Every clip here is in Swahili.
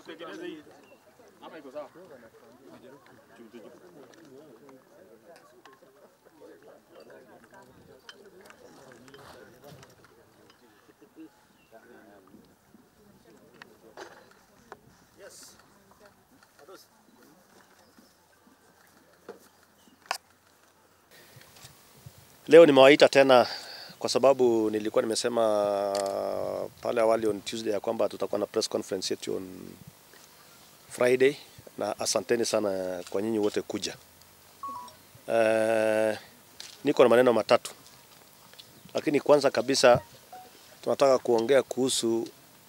Tutengeneze hii. Ama iko sawa? Leo nimewaita tena kwa sababu nilikuwa nimesema pale awali on Tuesday ya kwamba tutakuwa na press conference yetu on Friday, na asanteni sana kwa nyinyi wote kuja. Uh, niko na maneno matatu, lakini kwanza kabisa tunataka kuongea kuhusu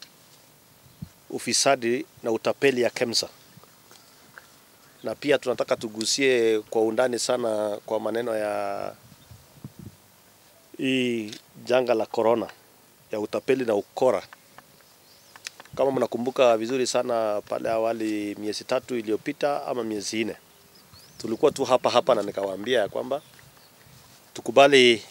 ufisadi na utapeli ya KEMSA, na pia tunataka tugusie kwa undani sana kwa maneno ya hii janga la corona ya utapeli na ukora. Kama mnakumbuka vizuri sana, pale awali, miezi tatu iliyopita ama miezi nne, tulikuwa tu hapa hapa na nikawaambia ya kwamba tukubali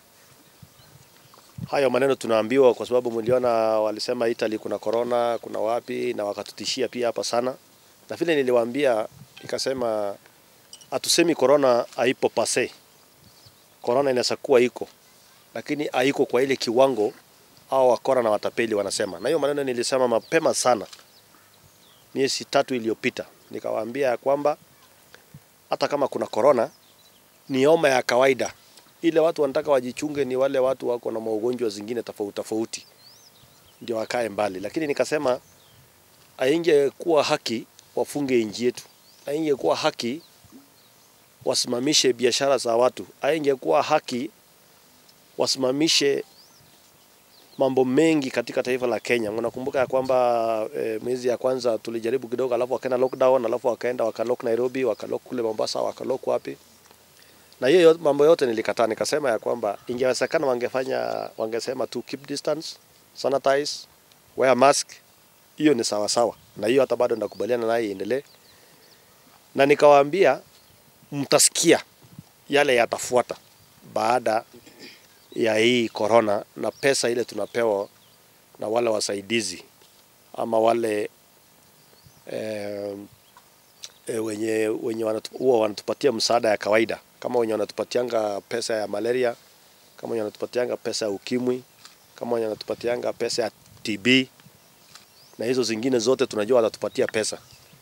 hayo maneno tunaambiwa, kwa sababu mliona walisema Italy kuna corona, kuna wapi, na wakatutishia pia hapa sana, na vile niliwaambia nikasema, hatusemi corona haipo pase, corona inaweza kuwa iko lakini haiko kwa ile kiwango au wakora na watapeli wanasema. Na hiyo maneno nilisema mapema sana miezi tatu iliyopita, nikawaambia ya kwamba hata kama kuna corona ni homa ya kawaida. Ile watu wanataka wajichunge ni wale watu wako na maugonjwa zingine tofauti tofauti, ndio wakae mbali. Lakini nikasema haingekuwa haki wafunge nchi yetu, haingekuwa haki wasimamishe biashara za watu, haingekuwa haki wasimamishe mambo mengi katika taifa la Kenya. Unakumbuka ya kwamba e, mwezi ya kwanza tulijaribu kidogo, alafu wakaenda lockdown, alafu wakaenda wakalock Nairobi, wakalock kule Mombasa, wakalock wapi, na hiyo mambo yote nilikataa. Nikasema ya kwamba ingewezekana wangefanya, wangesema tu keep distance, sanitize, wear mask, hiyo ni sawa sawa, na hiyo hata bado nakubaliana naye iendelee, na nikawaambia mtasikia yale yatafuata baada ya hii corona na pesa ile tunapewa na wale wasaidizi ama wale eh, eh, wenye wenye wanatu, huwa wanatupatia msaada ya kawaida, kama wenye wanatupatianga pesa ya malaria, kama wenye wanatupatianga pesa ya ukimwi, kama wenye wanatupatianga pesa ya TB na hizo zingine zote tunajua watatupatia pesa.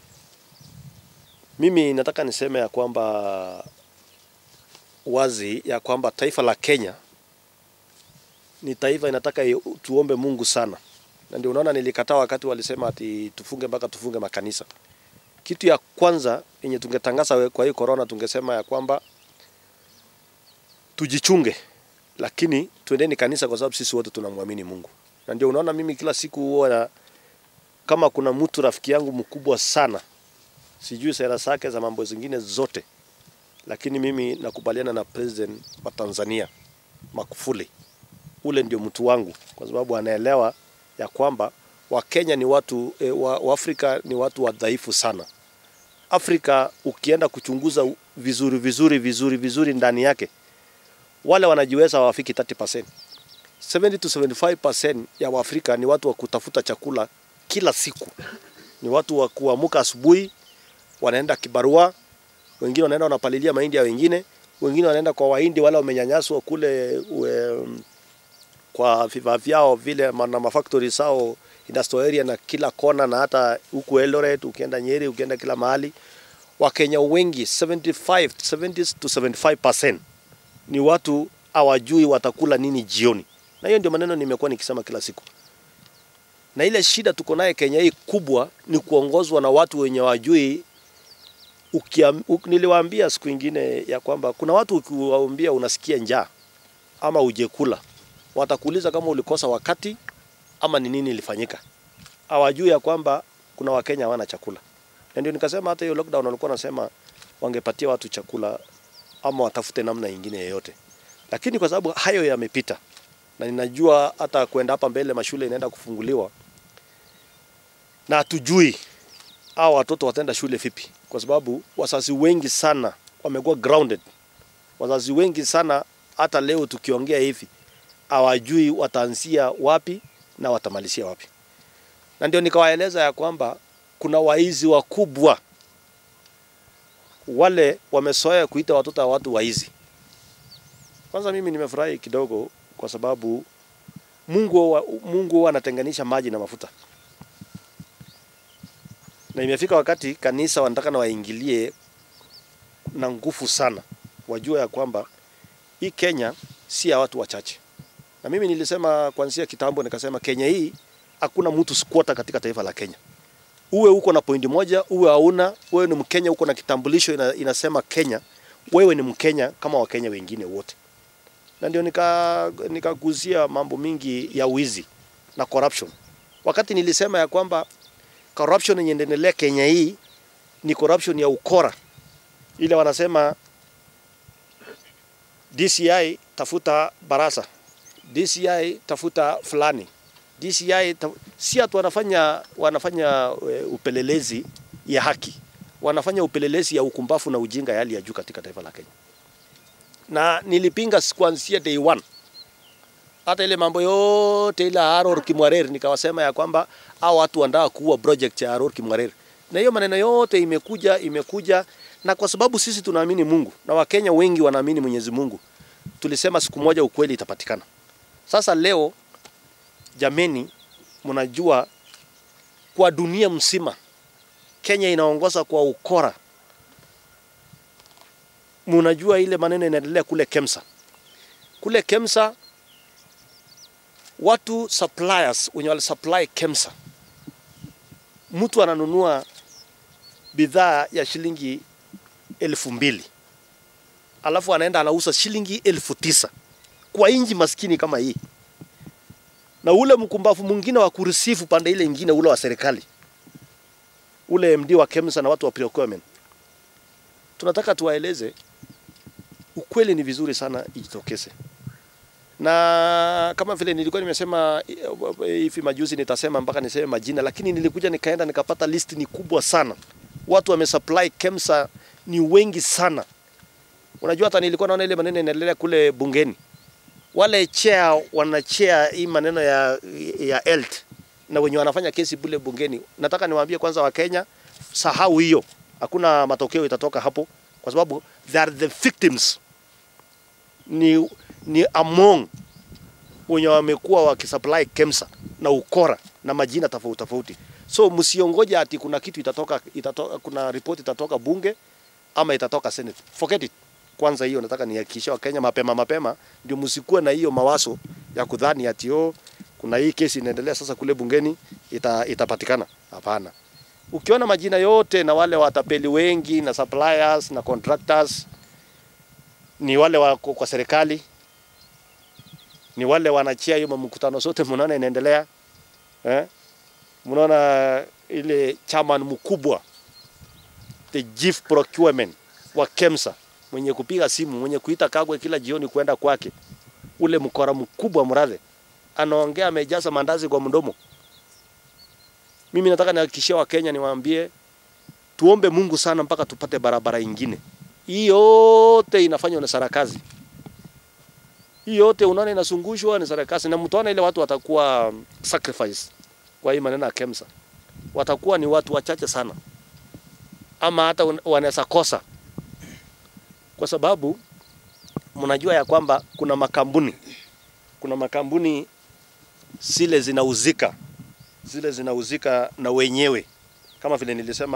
Mimi nataka niseme ya kwamba wazi ya kwamba taifa la Kenya ni taifa inataka tuombe Mungu sana, na ndio unaona nilikataa wakati walisema ati tufunge mpaka tufunge makanisa. Kitu ya kwanza yenye tungetangaza kwa hii corona, tungesema ya kwamba tujichunge, lakini tuendeni kanisa, kwa sababu sisi wote tunamwamini Mungu. Na ndio unaona mimi kila siku huwa kama kuna mtu rafiki yangu mkubwa sana, sijui sera zake za mambo zingine zote, lakini mimi nakubaliana na president wa Tanzania Magufuli ule ndio mtu wangu, kwa sababu anaelewa ya kwamba Wakenya ni watu e, wa, wa Afrika ni watu wadhaifu sana. Afrika ukienda kuchunguza vizuri vizuri vizuri vizuri ndani yake, wale wanajiweza hawafiki 30%. 70 to 75% ya Waafrika ni watu wa kutafuta chakula kila siku, ni watu wa kuamka asubuhi, wanaenda kibarua, wengine wanaenda wanapalilia mahindi ya wengine, wengine wanaenda kwa wahindi wale wamenyanyaswa kule we, kwa vifaa vyao vile na mafactory sao industrial area na kila kona, na hata huku Eldoret, ukienda Nyeri, ukienda kila mahali. Wakenya wengi 75 70 to 75% ni watu hawajui watakula nini jioni, na hiyo ndio maneno nimekuwa nikisema kila siku. Na ile shida tuko naye Kenya hii kubwa ni kuongozwa na watu wenye wajui. Ukiam, uk, niliwaambia siku ingine ya kwamba kuna watu ukiwaambia unasikia njaa ama ujekula watakuuliza kama ulikosa wakati ama ni nini ilifanyika. Hawajui ya kwamba kuna Wakenya hawana chakula, na ndio nikasema hata hiyo lockdown walikuwa nasema wangepatia watu chakula ama watafute namna nyingine yoyote, lakini kwa sababu hayo yamepita, na ninajua hata kwenda hapa mbele mashule inaenda kufunguliwa, na hatujui hao watoto wataenda shule vipi, kwa sababu wazazi wengi sana wamekuwa grounded. Wazazi wengi sana hata leo tukiongea hivi hawajui wataanzia wapi na watamalizia wapi, na ndio nikawaeleza ya kwamba kuna waizi wakubwa wale wamezoea kuita watoto wa watu waizi. Kwanza mimi nimefurahi kidogo kwa sababu Mungu wa, Mungu huwa anatenganisha maji na mafuta, na imefika wakati kanisa wanataka na waingilie na nguvu sana, wajua ya kwamba hii Kenya si ya watu wachache. Na mimi nilisema kuanzia kitambo, nikasema Kenya hii hakuna mtu squatter katika taifa la Kenya. Uwe uko na pointi moja, uwe hauna, wewe ni Mkenya, uko na kitambulisho ina, inasema Kenya, wewe ni Mkenya kama Wakenya wengine wote. Na ndio nika nikaguzia mambo mingi ya wizi na corruption. Wakati nilisema ya kwamba corruption yenye inaendelea Kenya hii ni corruption ya ukora, ile wanasema DCI tafuta barasa, DCI tafuta fulani, DCI ta... si atu wanafanya wanafanya uh, upelelezi ya haki, wanafanya upelelezi ya ukumbafu na ujinga ya hali ya juu katika taifa la Kenya, na nilipinga kuanzia day one hata ile mambo yote ile Aror Kimwarer, nikawasema ya kwamba hao watu wanataka kuua project ya Aror Kimwarer, na hiyo maneno yote imekuja imekuja, na kwa sababu sisi tunaamini Mungu na Wakenya wengi wanaamini Mwenyezi Mungu, tulisema siku moja ukweli itapatikana. Sasa leo jameni, mnajua kwa dunia mzima Kenya inaongoza kwa ukora. Mnajua ile maneno inaendelea kule Kemsa, kule Kemsa watu suppliers wenye wali supply Kemsa, mtu ananunua bidhaa ya shilingi elfu mbili alafu anaenda anauza shilingi elfu tisa kwa inji maskini kama hii, na ule mkumbafu mwingine wa kurisifu pande ile ingine, ule wa serikali, ule MD wa Kemsa na watu wa procurement, tunataka tuwaeleze ukweli. Ni vizuri sana ijitokeze na kama vile nilikuwa nimesema hivi majuzi, nitasema mpaka niseme majina, lakini nilikuja nikaenda nikapata list ni kubwa sana, watu wamesupply Kemsa ni wengi sana. Unajua, hata nilikuwa naona ile maneno inaendelea kule bungeni, wale chair wanachea hii maneno ya, ya health na wenye wanafanya kesi bule bungeni. Nataka niwaambie kwanza, Wakenya, sahau hiyo, hakuna matokeo itatoka hapo, kwa sababu they are the victims ni ni among wenye wamekuwa wakisupply Kemsa na ukora na majina tofauti tofauti. So msiongoje ati kuna kitu itatoka, itatoka kuna report itatoka bunge ama itatoka Senate. Forget it. Kwanza hiyo nataka nihakikishie Wakenya mapema mapema, ndio msikuwe na hiyo mawazo ya kudhani ati oh, kuna hii kesi inaendelea sasa kule bungeni ita, itapatikana. Hapana. Ukiona majina yote na wale watapeli wengi na suppliers na contractors ni wale wako kwa serikali ni wale wanachia hiyo mkutano zote mnaona inaendelea eh? Mnaona ile chairman mkubwa the chief procurement wa Kemsa mwenye kupiga simu mwenye kuita Kagwe kila jioni kwenda kwake, ule mkora mkubwa mradhe, anaongea amejaza mandazi kwa mdomo. Mimi nataka nihakikishie Wakenya, niwaambie tuombe Mungu sana mpaka tupate barabara ingine. Hii yote inafanywa na sarakazi hii yote unaona inasungushwa ni sarakasi, na mtaona ile watu watakuwa sacrifice kwa hii maneno ya Kemsa, watakuwa ni watu wachache sana, ama hata wanaweza kosa, kwa sababu mnajua ya kwamba kuna makampuni kuna makampuni zile zinauzika zile zinauzika na wenyewe, kama vile nilisema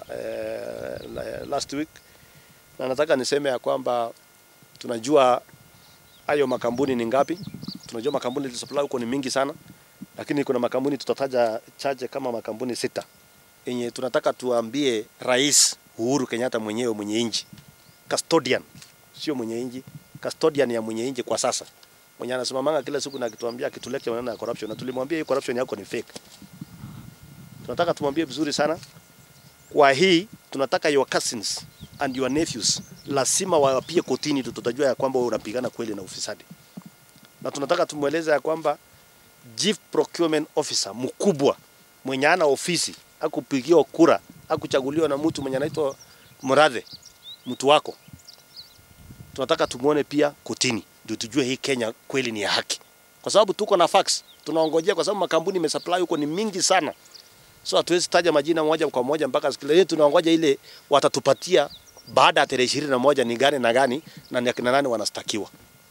eh, last week, na nataka niseme ya kwamba tunajua hayo makampuni ni ngapi? Tunajua makampuni supply huko ni mingi sana, lakini kuna makampuni tutataja chache kama makampuni sita yenye tunataka tuambie Rais Uhuru Kenyatta mwenyewe mwenye inji custodian, sio mwenye inji, custodian ya mwenye inji kwa sasa, mwenye anasimamanga kila siku na akituambia akituleta maneno ya corruption, na tulimwambia hii corruption yako ni fake. Tunataka tumwambie vizuri sana kwa hii, tunataka your cousins and your nephews lazima wapie kotini, tutajua ya kwamba wewe unapigana kweli na ufisadi, na tunataka tumweleze ya kwamba chief procurement officer mkubwa mwenye ana ofisi akupigiwa kura akuchaguliwa na mtu mwenye anaitwa Murathe, mtu wako, tunataka tumuone pia kotini, ndio tujue hii Kenya kweli ni ya haki, kwa sababu tuko na facts tunaongojea, kwa sababu makampuni imesupply huko ni mingi sana. So hatuwezi taja majina moja kwa moja mpaka siku ile tunaongoja ile watatupatia baada ya tarehe ishirini na moja ni gani na gani na ni akina nani wanastakiwa.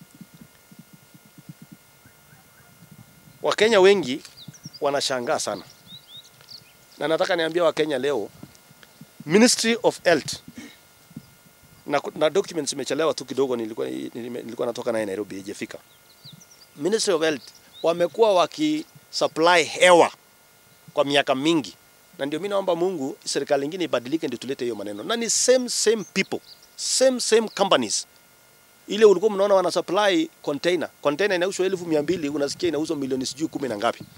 Wakenya wengi wanashangaa sana, na nataka niambia Wakenya leo, Ministry of Health na, na documents imechelewa tu kidogo, nilikuwa, nilikuwa natoka naye Nairobi, haijafika. Ministry of Health wamekuwa wakisupply hewa kwa miaka mingi, na ndio mimi naomba Mungu serikali nyingine ibadilike, ndio tulete hiyo maneno, na ni same same people same same companies. Ile ulikuwa mnaona wana supply container, container inauzwa elfu mia mbili unasikia inauzwa milioni sijui kumi na ngapi.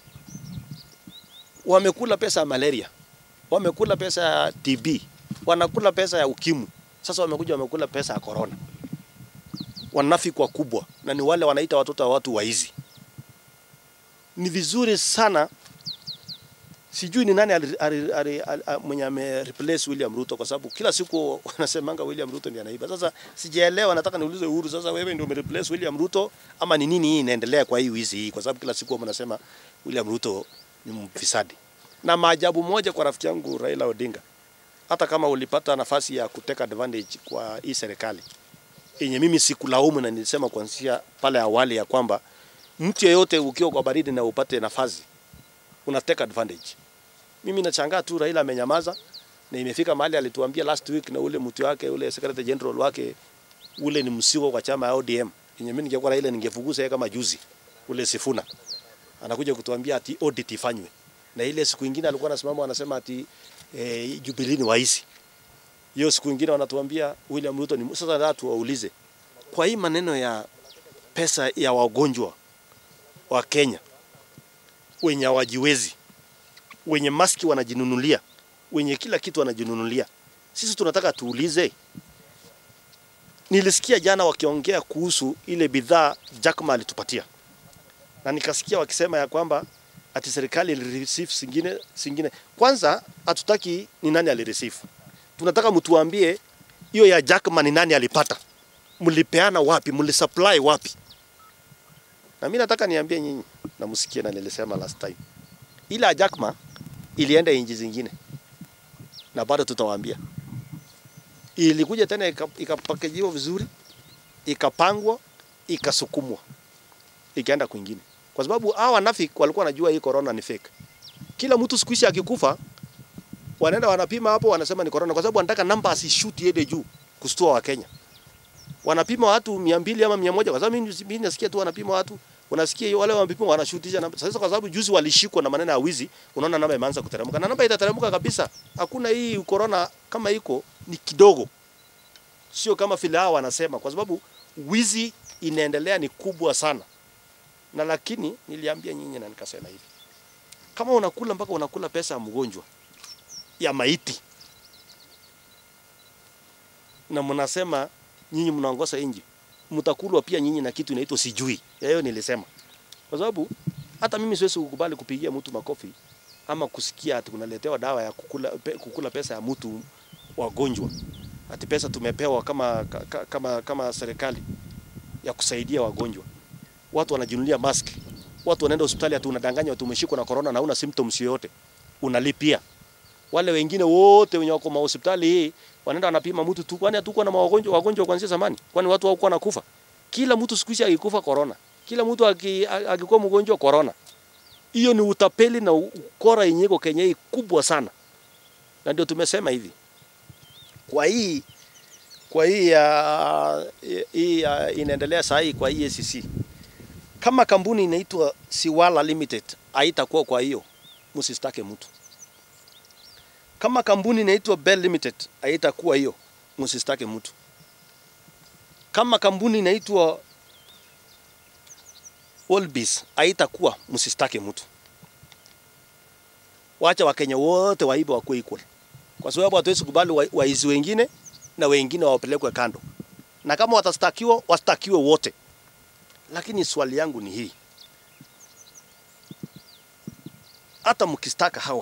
Wamekula pesa ya malaria, wamekula pesa ya TB, wanakula pesa ya ukimwi. Sasa wamekuja wamekula pesa ya corona. Wanafiki wakubwa, na ni wale wanaita watoto wa watu waizi. Ni vizuri sana sijui ni nani ali, ali, ali, ali, mwenye ame replace William Ruto kwa sababu kila siku wanasemanga William Ruto ndiye anaiba. Sasa sijaelewa, nataka niulize Uhuru, sasa wewe ndio umereplace William Ruto ama ni nini hii inaendelea kwa hii wizi hii? Kwa sababu kila siku mnasema William Ruto ni mfisadi. Na maajabu moja kwa rafiki yangu Raila Odinga, hata kama ulipata nafasi ya kuteka advantage kwa hii serikali yenye mimi sikulaumu, na nilisema kuanzia pale awali ya kwamba mtu yeyote ukiwa kwa baridi na upate nafasi una take advantage. Mimi nachangaa tu Raila amenyamaza na imefika mahali alituambia last week na ule mtu wake ule secretary general wake ule ni msigo kwa chama ya ODM. Yenye mimi ningekuwa Raila ningefugusa yeye kama juzi ule Sifuna. Anakuja kutuambia ati audit ifanywe. Na ile siku nyingine alikuwa anasimama anasema ati eh, Jubilee ni waisi. Hiyo siku nyingine wanatuambia William Ruto ni sasa watu waulize. Kwa hii maneno ya pesa ya wagonjwa wa Kenya wenye hawajiwezi, wenye maski wanajinunulia, wenye kila kitu wanajinunulia. Sisi tunataka tuulize. Nilisikia jana wakiongea kuhusu ile bidhaa Jack Ma alitupatia, na nikasikia wakisema ya kwamba ati serikali ilireceive singine singine. Kwanza hatutaki ni nani alireceive, tunataka mtuambie hiyo ya Jack Ma ni nani alipata, mlipeana wapi, mlisupply wapi? Na mimi nataka niambie nyinyi na msikie, na nilisema last time, ile ya Jack Ma ilienda inji zingine, na bado tutawaambia. Ilikuja tena ikapakejiwa vizuri, ikapangwa, ikasukumwa, ikaenda kwingine, kwa sababu hawa wanafiki walikuwa wanajua hii corona ni fake. Kila mtu siku hizi akikufa, wanaenda wanapima hapo, wanasema ni corona, kwa sababu wanataka namba asishuti yende juu kustua wa Kenya. Wanapima watu mia mbili ama mia moja kwa sababu mimi nasikia tu wanapima watu unasikia wale wanapima wanashutisha namba. Sasa kwa sababu juzi walishikwa na maneno ya wizi, unaona namba imeanza kuteremka, na namba itateremka kabisa. Hakuna hii corona kama iko ni kidogo, sio kama vile hao wanasema, kwa sababu wizi inaendelea ni kubwa sana. Na lakini niliambia nyinyi na nikasema hivi, kama unakula mpaka unakula pesa ya mgonjwa ya maiti na mnasema nyinyi mnaongoza nchi mtakulwa pia nyinyi na kitu inaitwa sijui. Hiyo nilisema. Kwa sababu hata mimi siwezi kukubali kupigia mtu makofi ama kusikia ati kunaletewa dawa ya kukula, pe, kukula pesa ya mtu wagonjwa. Ati pesa tumepewa kama, kama, kama serikali ya kusaidia wagonjwa. Watu wanajinunulia mask. Watu wanaenda hospitali ati unadanganya watu umeshikwa na corona na una symptoms yoyote. Unalipia. Wale wengine wote wenye wako mahospitali hii wanaenda wanapima mtu tu, kwani hatukuwa na wagonjwa wagonjwa kuanzia zamani? Kwani watu hawakuwa nakufa? Kila mtu siku hizi akikufa corona, kila mtu akikuwa mgonjwa corona. Hiyo ni utapeli na ukora yenye iko Kenya hii kubwa sana, na ndio tumesema hivi kwa hii kwa hii ya hii uh, inaendelea saa hii kwa hii ACC, kama kampuni inaitwa Siwala Limited haitakuwa kwa hiyo, msistake mtu kama kampuni inaitwa Bell Limited haitakuwa hiyo, msistake mtu. Kama kampuni inaitwa Olbis haitakuwa, msistake mtu. Wacha Wakenya wote waibe wakuwe equal, kwa sababu hatuwezi kubali waizi wa wengine na wengine wapelekwe kando, na kama watastakiwa wastakiwe wote. Lakini swali yangu ni hii, hata mkistaka hawa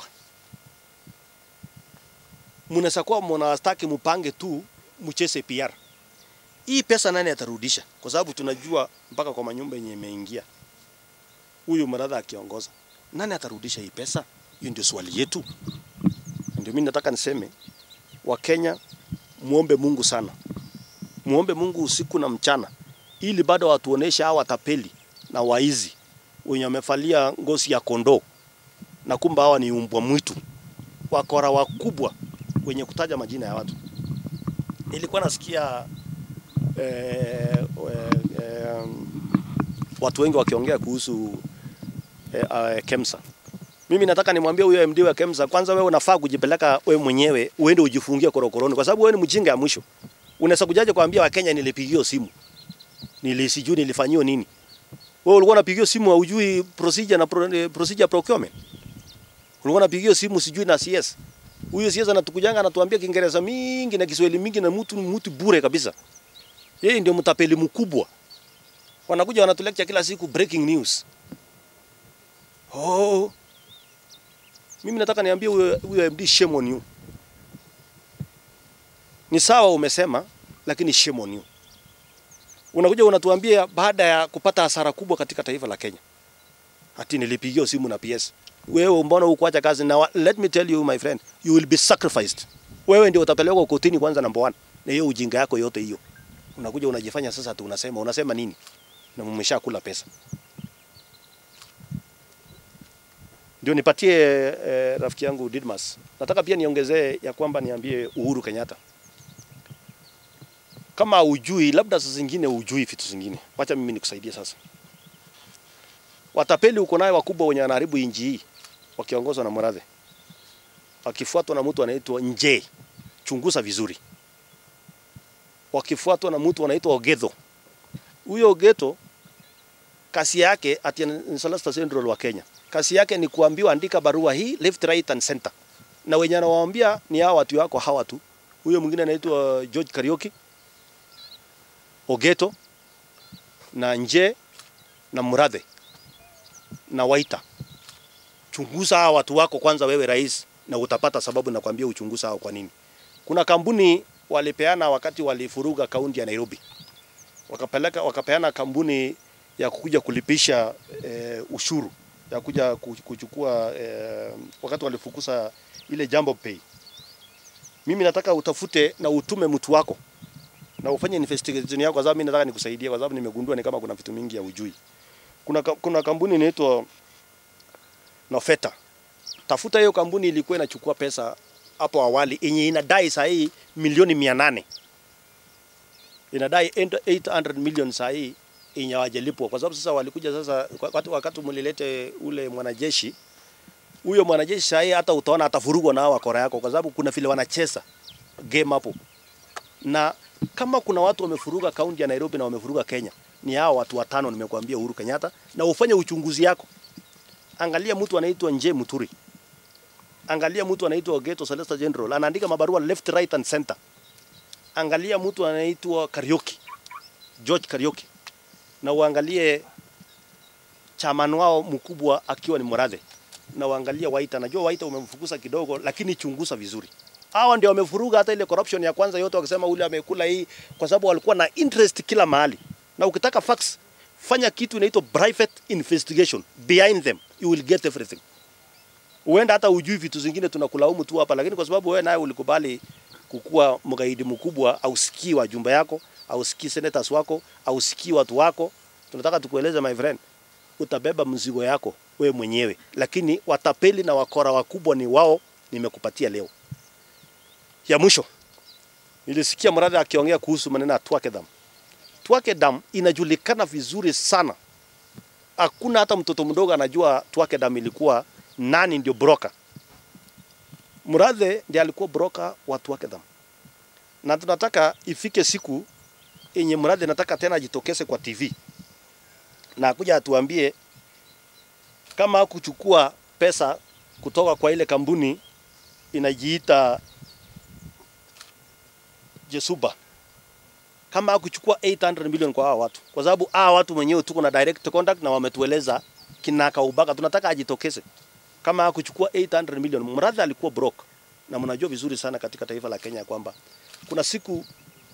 mnaweza kuwa mnawastaki mupange tu mcheze PR. Hii pesa nani atarudisha? Kwa sababu tunajua mpaka kwa manyumba yenye imeingia huyu mradha akiongoza, nani atarudisha hii pesa? Hiyo ndio swali yetu. Ndio mimi nataka niseme Wakenya, muombe Mungu sana, muombe Mungu usiku na mchana, ili bado watuoneshe hawa watapeli na waizi wenye wamefalia ngozi ya kondoo na kumbe hawa ni umbwa mwitu, wakora wakubwa wenye kutaja majina ya watu. Nilikuwa nasikia eh, eh, eh, watu wengi wakiongea kuhusu eh, eh, KEMSA. Mimi nataka nimwambie huyo MD wa KEMSA, kwanza wewe unafaa kujipeleka wewe mwenyewe uende ujifungie korokoroni, kwa sababu wewe ni mjinga ya mwisho. Unaweza kujaje kuambia Wakenya nilipigiwa simu nilisijui nilifanyiwa nini? Wewe ulikuwa unapigiwa simu haujui procedure na pro, eh, procedure procurement. Ulikuwa unapigiwa simu sijui na CS. Huyo CS anatukujanga anatuambia Kiingereza mingi na Kiswahili mingi na mtu mtu bure kabisa. Yeye ndio mtapeli mkubwa. Wanakuja wanatuletea kila siku breaking news. Oh. Mimi nataka niambie huyo huyo MD shame on you. Ni sawa umesema lakini shame on you. Unakuja unatuambia baada ya kupata hasara kubwa katika taifa la Kenya. Ati nilipigiwa simu na PS. Wewe mbona hukuacha kazi na wa- let me tell you my friend, you will be sacrificed. Wewe ndio utapelekwa kotini kwanza number one. Na hiyo ujinga yako yote hiyo. Unakuja unajifanya sasa tu unasema unasema nini? Na mmeshakula pesa. Ndio nipatie eh, rafiki yangu Didmas. Nataka pia niongezee ya kwamba niambie Uhuru Kenyatta. Kama ujui, labda saa zingine ujui vitu zingine. Wacha mimi nikusaidie sasa. Watapeli uko naye wakubwa wenye wanaharibu inji hii wakiongozwa na Murathe. Wakifuatwa na mtu anaitwa Nje. Chunguza vizuri. Wakifuatwa na mtu anaitwa Ogetho. Huyo Ogetho kasi yake ati ni Solicitor General wa Kenya. Kasi yake ni kuambiwa andika barua hii left right and center. Na wenye anawaambia ni hao watu wako hawa tu. Huyo mwingine anaitwa George Karioki, Ogeto na Nje na Murathe na Waita. Chunguza hawa watu wako kwanza, wewe rais, na utapata sababu na kuambia uchunguza hao kwa nini. Kuna kampuni walipeana wakati walifuruga kaunti ya Nairobi, wakapeleka wakapeana kampuni ya kukuja kulipisha eh, ushuru ya kuja ku- kuchukua eh, wakati walifukuza ile Jambo Pay. Mimi nataka utafute na utume mtu wako na ufanye investigation yako, kwa sababu mimi nataka nikusaidie, kwa sababu nimegundua ni kama kuna vitu mingi ya ujui. Kuna, ka- kuna kampuni inaitwa Nofeta. Tafuta hiyo kampuni, ilikuwa inachukua pesa hapo awali yenye inadai saa hii milioni mia nane inadai 800 million saa hii yenye hawajalipwa, kwa sababu sasa walikuja sasa, wakati, wakati mlilete ule mwanajeshi huyo mwanajeshi saa hii hata utaona atafurugwa na hao wakora yako, kwa sababu kuna vile wanacheza game hapo na kama kuna watu wamefuruga kaunti ya Nairobi na wamefuruga Kenya ni hao watu watano nimekuambia, Uhuru Kenyatta, na ufanye uchunguzi yako. Angalia mtu anaitwa Nje Muturi, angalia mtu anaitwa Ogeto Solicitor General, anaandika mabarua left right and center. Angalia mtu anaitwa Karioki, George Karioki, na uangalie chairman wao mkubwa akiwa ni Murathe, na uangalie Waita. Najua Waita umemfukuza kidogo, lakini chunguza vizuri hawa ndio wamefuruga hata ile corruption ya kwanza yote, wakisema ule amekula hii, kwa sababu walikuwa na interest kila mahali. Na ukitaka facts, fanya kitu inaitwa private investigation behind them, you will get everything. Uenda hata ujui vitu zingine, tunakulaumu tu hapa, lakini kwa sababu wewe naye ulikubali kukuwa mgaidi mkubwa, ausikii wajumbe yako, ausikii senators wako, ausikii watu wako, tunataka tukueleze my friend, utabeba mzigo yako wewe mwenyewe, lakini watapeli na wakora wakubwa ni wao, nimekupatia leo ya mwisho nilisikia Murathe akiongea kuhusu maneno ya Twake Dam. Twake Dam inajulikana vizuri sana, hakuna hata mtoto mdogo anajua Twake Dam ilikuwa nani ndio broker. Murathe ndiye alikuwa broker wa Twake Dam, na tunataka ifike siku yenye Murathe nataka tena ajitokeze kwa TV na akuja atuambie kama hakuchukua pesa kutoka kwa ile kampuni inajiita Jesuba kama hakuchukua 800 million kwa hawa watu, kwa sababu hawa watu wenyewe tuko na direct contact na wametueleza kinaka ubaka. Tunataka ajitokeze kama hakuchukua 800 million. Murathe alikuwa broke, na mnajua vizuri sana katika taifa la Kenya kwamba kuna siku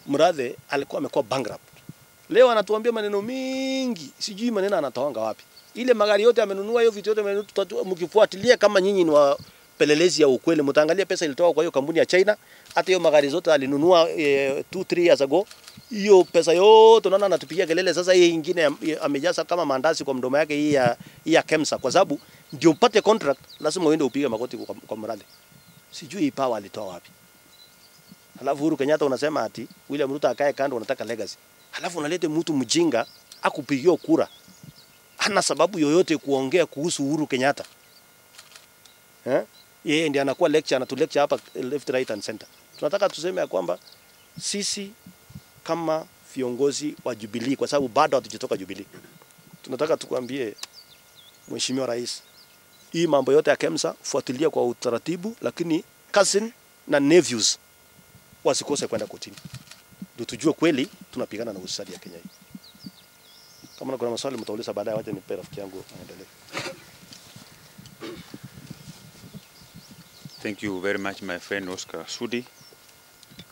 Murathe alikuwa amekuwa bankrupt. Leo anatuambia maneno mingi, sijui maneno anatoanga wapi. Ile magari yote amenunua, hiyo vitu yote amenunua, tutajua- mkifuatilia kama nyinyi ni wapelelezi ya ukweli, mtaangalia pesa ilitoka kwa hiyo kampuni ya China. Hata hiyo magari zote alinunua 2 3 years ago. Hiyo pesa yote unaona anatupigia kelele sasa. Hii ingine ya- ya- amejaza kama mandazi kwa mdomo yake, hii ya hii ya Kemsa, kwa sababu ndio upate contract lazima uende upige magoti kwa, kwa mradi. Sijui hii power alitoa wapi. Halafu Uhuru Kenyatta unasema ati William Ruto akae kando, unataka legacy. Halafu unalete mtu mjinga akupigia kura, hana sababu yoyote kuongea kuhusu Uhuru Kenyatta eh? Yeye ndiye anakuwa lecture, anatu lecture hapa left right and center. Tunataka tuseme ya kwamba sisi kama viongozi wa Jubilee, kwa sababu bado hatujatoka Jubilee, tunataka tukwambie Mheshimiwa Rais, hii mambo yote ya KEMSA fuatilia kwa utaratibu, lakini cousin na nephews wasikose kwenda kotini, ndio tujue kweli tunapigana na ufisadi ya Kenya hii. Kama kuna maswali mtauliza baadaye, wacha nipe rafiki yangu aendelee. Thank you very much, my friend Oscar Sudi.